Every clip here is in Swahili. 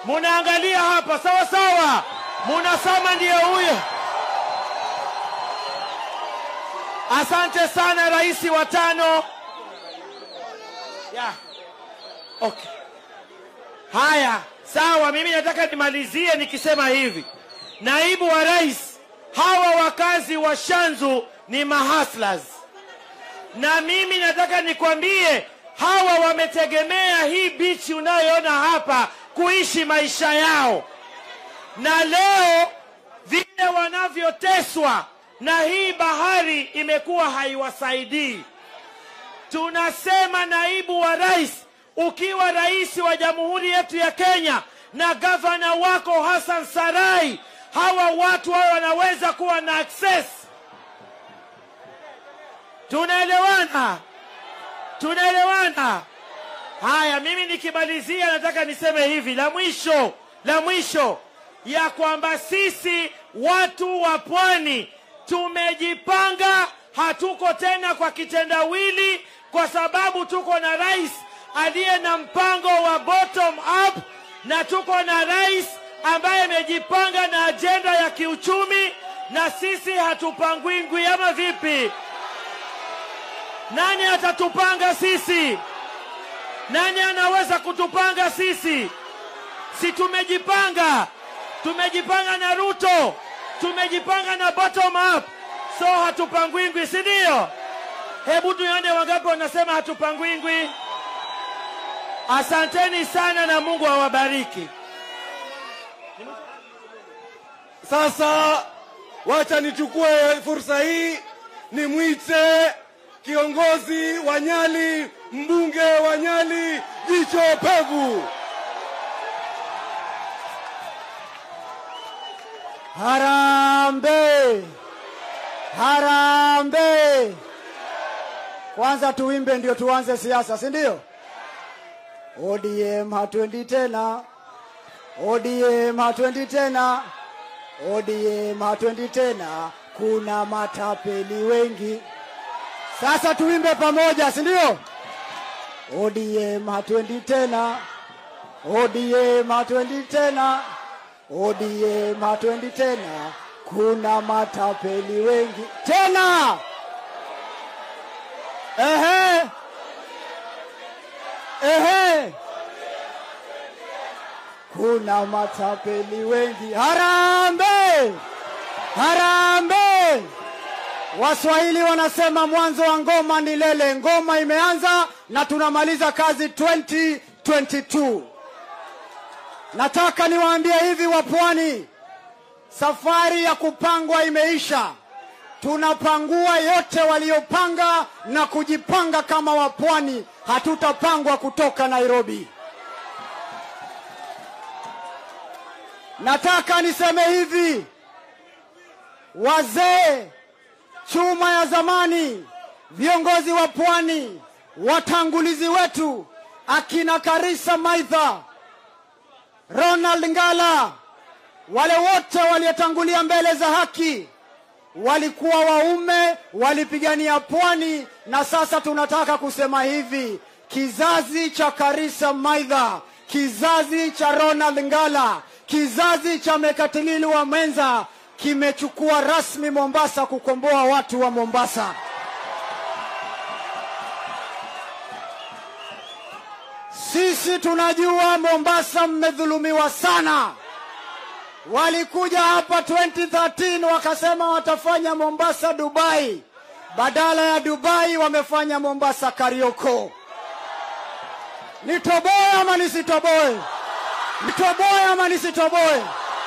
munaangalia hapa sawa sawa, munasema ndiyo huyo. Asante sana rais wa tano. Yeah. Okay. Haya, sawa. Mimi nataka nimalizie nikisema hivi, naibu wa rais, hawa wakazi wa Shanzu ni mahaslas, na mimi nataka nikwambie hawa wametegemea hii bichi unayoona hapa kuishi maisha yao, na leo vile wanavyoteswa na hii bahari imekuwa haiwasaidii. Tunasema naibu wa rais, ukiwa rais wa jamhuri yetu ya Kenya na gavana wako Hassan Sarai, hawa watu hao wanaweza kuwa na access. Tunaelewana? Tunaelewana? Haya, mimi nikimalizia, nataka niseme hivi la mwisho, la mwisho ya kwamba sisi watu wa pwani tumejipanga, hatuko tena kwa kitendawili, kwa sababu tuko na rais aliye na mpango wa bottom up, na tuko na rais ambaye amejipanga na ajenda ya kiuchumi, na sisi hatupangwingwi, ama vipi? Nani atatupanga sisi? Nani anaweza kutupanga sisi? Si tumejipanga, tumejipanga na Ruto, tumejipanga na bottom up, so hatupangwingwi, si ndio? Hebu tuone wangapi wanasema hatupangwingwi. Asanteni sana na Mungu awabariki. Sasa wacha nichukue fursa hii nimwite kiongozi wa Nyali, mbunge wa Nyali, jicho pevu. Harambe! Harambe! Kwanza tuimbe ndio tuanze siasa, si ndio? ODM hatuendi tena, ODM hatuendi tena, ODM hatuendi tena, kuna matapeli wengi. Sasa tuimbe pamoja, si ndio? ODM hatuendi tena, ODM hatuendi tena, ODM hatuendi tena, kuna matapeli wengi tena. Ehe, ehe, kuna matapeli wengi. Harambe, harambe! Waswahili wanasema mwanzo wa ngoma ni lele. Ngoma imeanza na tunamaliza kazi 2022. Nataka niwaambie hivi wapwani, safari ya kupangwa imeisha. Tunapangua yote waliopanga na kujipanga kama wapwani, hatutapangwa kutoka Nairobi. Nataka niseme hivi, wazee chuma ya zamani, viongozi wa pwani, watangulizi wetu akina Karisa Maitha, Ronald Ngala, wale wote waliotangulia mbele za haki walikuwa waume, walipigania pwani, na sasa tunataka kusema hivi, kizazi cha Karisa Maitha, kizazi cha Ronald Ngala, kizazi cha Mekatilili wa Mwenza kimechukua rasmi Mombasa kukomboa watu wa Mombasa. Sisi tunajua Mombasa mmedhulumiwa sana. Walikuja hapa 2013 wakasema watafanya Mombasa Dubai, badala ya Dubai wamefanya Mombasa Karioko. Nitoboe ama nisitoboe? Nitoboe ama nisitoboe?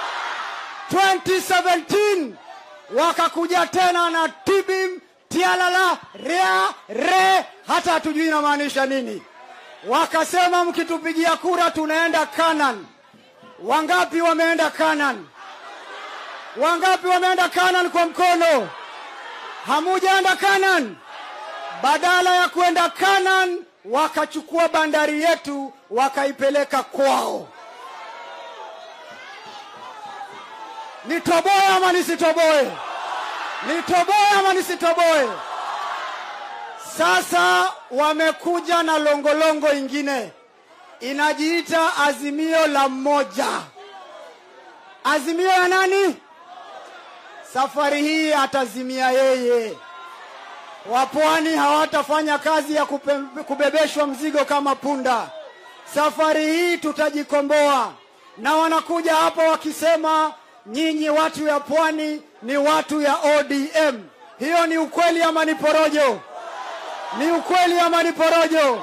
2017 wakakuja tena na tibim tialala rea re, hata hatujui inamaanisha nini. Wakasema mkitupigia kura tunaenda Canaan. Wangapi wameenda Canaan? Wangapi wameenda Canaan kwa mkono? Hamujaenda Canaan. Badala ya kwenda Canaan, wakachukua bandari yetu wakaipeleka kwao. Nitoboe ama nisitoboe? Nitoboe ama nisitoboe? Sasa wamekuja na longolongo ingine, inajiita Azimio la Mmoja. Azimio ya nani? Safari hii atazimia yeye. Wapwani hawatafanya kazi ya kupe- kubebeshwa mzigo kama punda. Safari hii tutajikomboa, na wanakuja hapa wakisema nyinyi watu ya pwani ni watu ya ODM. Hiyo ni ukweli ama ni porojo? Ni ukweli ama ni porojo?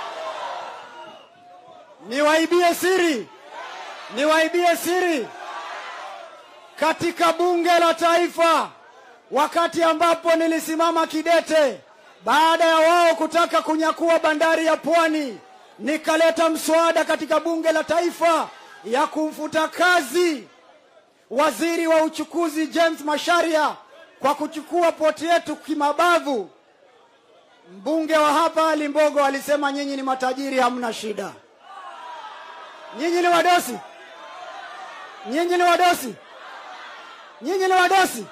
Niwaibie siri, niwaibie siri katika bunge la taifa, wakati ambapo nilisimama kidete baada ya wao kutaka kunyakua bandari ya Pwani, nikaleta mswada katika bunge la taifa ya kumfuta kazi waziri wa uchukuzi James Masharia kwa kuchukua poti yetu kimabavu. Mbunge wa hapa Ali Mbogo alisema nyinyi ni matajiri, hamna shida. Nyinyi ni wadosi, nyinyi ni wadosi, nyinyi ni wadosi.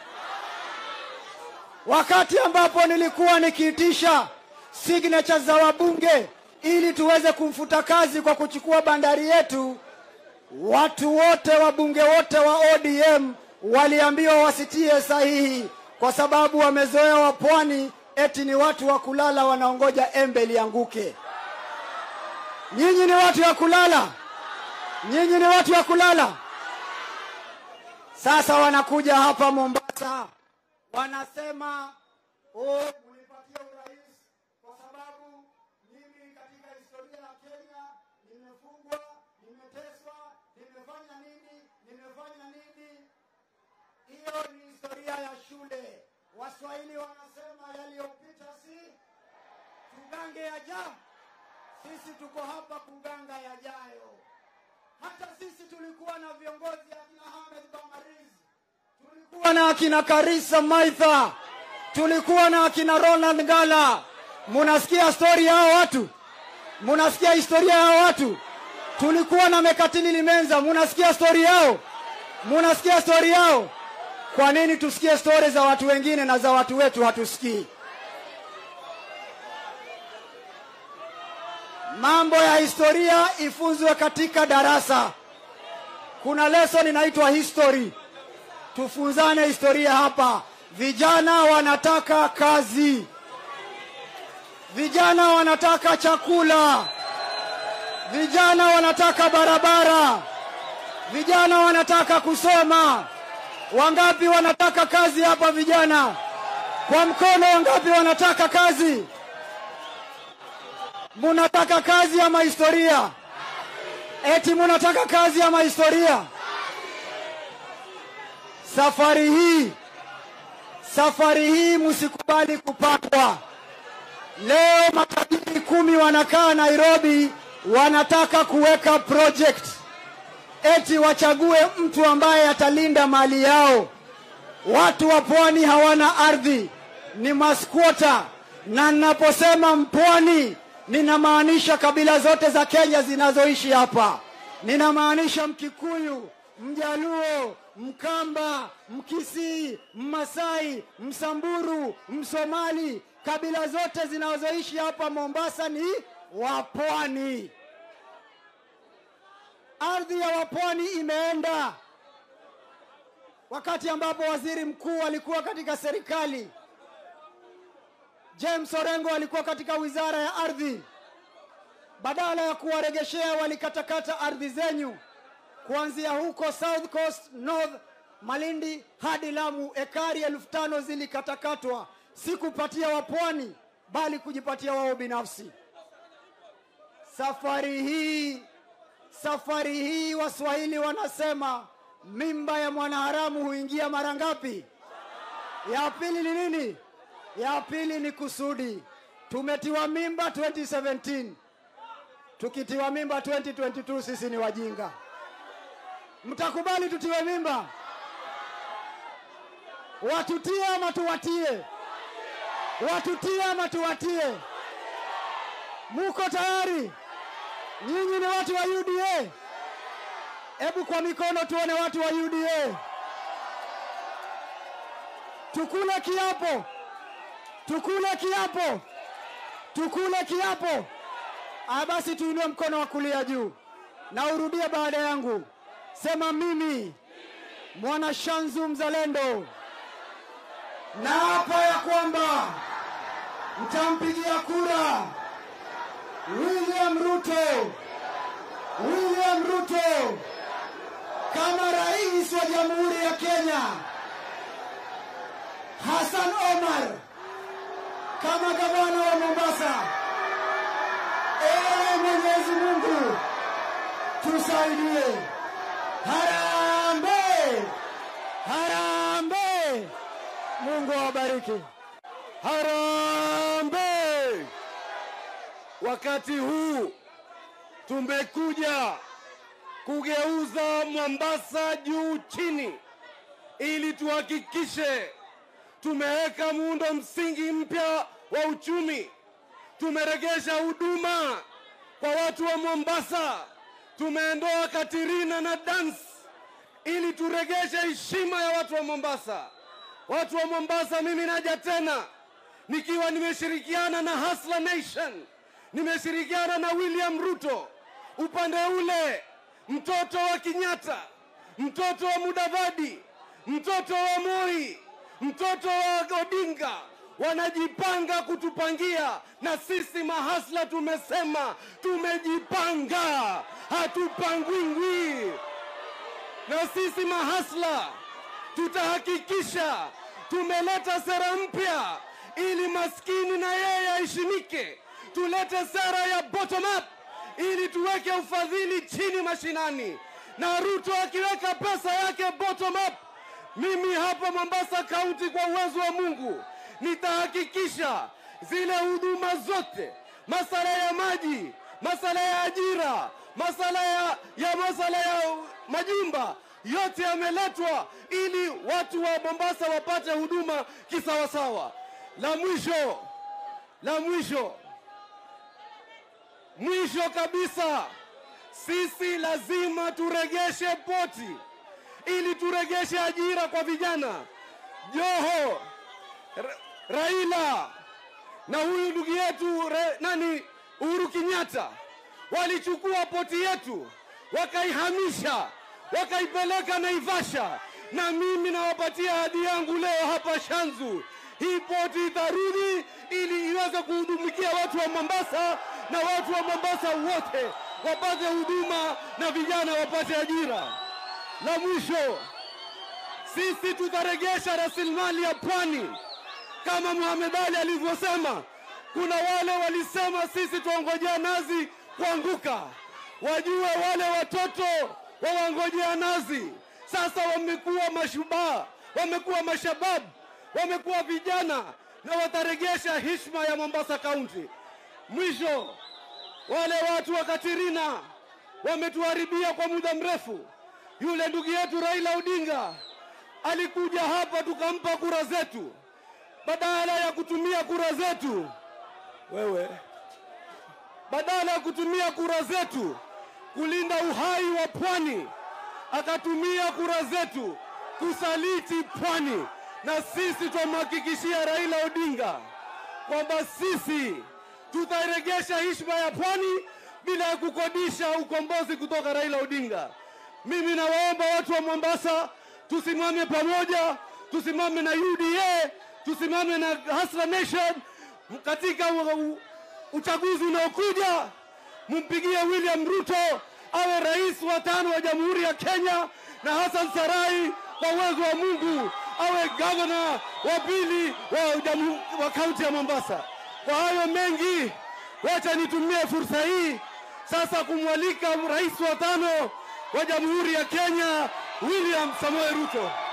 Wakati ambapo nilikuwa nikiitisha signature za wabunge ili tuweze kumfuta kazi kwa kuchukua bandari yetu, watu wote wabunge wote wa ODM waliambiwa wasitie sahihi kwa sababu wamezoea wapwani eti ni watu wa kulala wanaongoja embe lianguke. Nyinyi ni watu wa kulala, nyinyi ni watu wa kulala. Sasa wanakuja hapa Mombasa, wanasema oh, mnipatie urais kwa sababu mimi katika historia ya Kenya nimefungwa, nimeteswa, nimefanya nini, nimefanya nini. Hiyo ni historia ya shule. Waswahili wanasema yaliyopita si tugange yajayo. Sisi tuko hapa kuganga yajayo. Hata sisi tulikuwa na viongozi akina Ahmed Bamariz, tulikuwa na akina Karisa Maitha, tulikuwa na akina Ronald Ngala. Munasikia stori ya hao watu? Munasikia historia ya hao watu? Tulikuwa na Mekatili Limenza, munasikia stori yao? Munasikia stori yao? Kwa nini tusikie stori za watu wengine na za watu wetu hatusikii? Mambo ya historia ifunzwe katika darasa. Kuna lesson inaitwa history, tufunzane historia hapa. Vijana wanataka kazi, vijana wanataka chakula, vijana wanataka barabara, vijana wanataka kusoma. Wangapi wanataka kazi hapa vijana? Kwa mkono, wangapi wanataka kazi? Munataka kazi ama historia? Eti munataka kazi ama historia? Safari hii, safari hii msikubali kupatwa. Leo matajiri kumi wanakaa Nairobi, wanataka kuweka project eti wachague mtu ambaye atalinda mali yao. Watu wa pwani hawana ardhi, ni maskwota, na ninaposema mpwani ninamaanisha kabila zote za Kenya zinazoishi hapa. Ninamaanisha Mkikuyu, Mjaluo, Mkamba, Mkisii, Mmasai, Msamburu, Msomali, kabila zote zinazoishi hapa Mombasa ni wapwani. Ardhi ya wapwani imeenda wakati ambapo waziri mkuu alikuwa katika serikali James Orengo alikuwa katika wizara ya ardhi. Badala ya kuwaregeshea, walikatakata ardhi zenyu kuanzia huko South Coast, North Malindi hadi Lamu. Ekari elfu tano zilikatakatwa, si kupatia wapwani, bali kujipatia wao binafsi. Safari hii, safari hii Waswahili wanasema mimba ya mwanaharamu huingia mara ngapi? Ya pili ni nini? Ya pili ni kusudi. Tumetiwa mimba 2017, tukitiwa mimba 2022 sisi ni wajinga. Mtakubali tutiwe mimba? Watutie ama tuwatie? Watutie ama tuwatie? Muko tayari? Nyinyi ni watu wa UDA? Hebu kwa mikono tuone watu wa UDA. Tukule kiapo, tukule kiapo, tukule kiapo. Ah, basi tuinue mkono wa kulia juu na urudie baada yangu. Sema mimi mwana Shanzu mzalendo, naapa ya kwamba mtampigia kura William Ruto, William Ruto kama rais wa Jamhuri ya Kenya, Hassan Omar kama gavana wa Mombasa. Ee Mwenyezi Mungu tusaidie. Harambee, harambee! Mungu awabariki. Harambee! Wakati huu tumekuja kugeuza Mombasa juu chini, ili tuhakikishe tumeweka muundo msingi mpya wa uchumi, tumeregesha huduma kwa watu wa Mombasa, tumeondoa Katirina na dance ili turegeshe heshima ya watu wa Mombasa. Watu wa Mombasa, mimi naja tena nikiwa nimeshirikiana na Hustler Nation, nimeshirikiana na William Ruto upande ule, mtoto wa Kenyatta, mtoto wa Mudavadi, mtoto wa Moi, mtoto wa Odinga wanajipanga kutupangia, na sisi mahasla tumesema tumejipanga, hatupangwingwi na sisi mahasla tutahakikisha tumeleta sera mpya ili maskini na yeye aheshimike. Tulete sera ya bottom up ili tuweke ufadhili chini mashinani, na Ruto akiweka pesa yake bottom up, mimi hapa Mombasa County kwa uwezo wa Mungu nitahakikisha zile huduma zote, masala ya maji, masala ya ajira, masala ya, ya masala ya majumba yote yameletwa ili watu wa Mombasa wapate huduma kisawasawa. La mwisho, la mwisho, mwisho kabisa, sisi lazima turegeshe poti ili turegeshe ajira kwa vijana. Joho, Ra- Raila na huyu ndugu yetu re, nani Uhuru Kenyatta walichukua poti yetu wakaihamisha wakaipeleka Naivasha, na mimi nawapatia ahadi yangu leo hapa Shanzu, hii poti itarudi ili iweze kuhudumikia watu wa Mombasa na watu wa Mombasa wote wapate huduma na vijana wapate ajira. La mwisho, sisi tutaregesha rasilimali ya pwani kama Muhamed Ali alivyosema. Kuna wale walisema sisi tuongojea nazi kuanguka, wajue wale watoto wawangojea nazi sasa wamekuwa mashubaa, wamekuwa mashababu, wamekuwa vijana na wataregesha heshima ya Mombasa County. Mwisho, wale watu wa Katirina wametuharibia kwa muda mrefu. Yule ndugu yetu Raila Odinga alikuja hapa tukampa kura zetu, badala ya kutumia kura zetu wewe, badala ya kutumia kura zetu kulinda uhai wa pwani, akatumia kura zetu kusaliti pwani, na sisi twamhakikishia Raila Odinga kwamba sisi tutairegesha heshima ya pwani bila ya kukodisha ukombozi kutoka Raila Odinga. Mimi nawaomba watu wa Mombasa tusimame pamoja, tusimame na UDA, tusimame na Hustler Nation katika u- u- uchaguzi unaokuja. Mumpigie William Ruto awe rais wa tano wa Jamhuri ya Kenya, na Hassan Sarai kwa uwezo wa Mungu awe gavana wa pili wa, jamu- wa kaunti ya Mombasa. Kwa hayo mengi, wacha nitumie fursa hii sasa kumwalika rais wa tano wa Jamhuri ya Kenya William Samoei Ruto.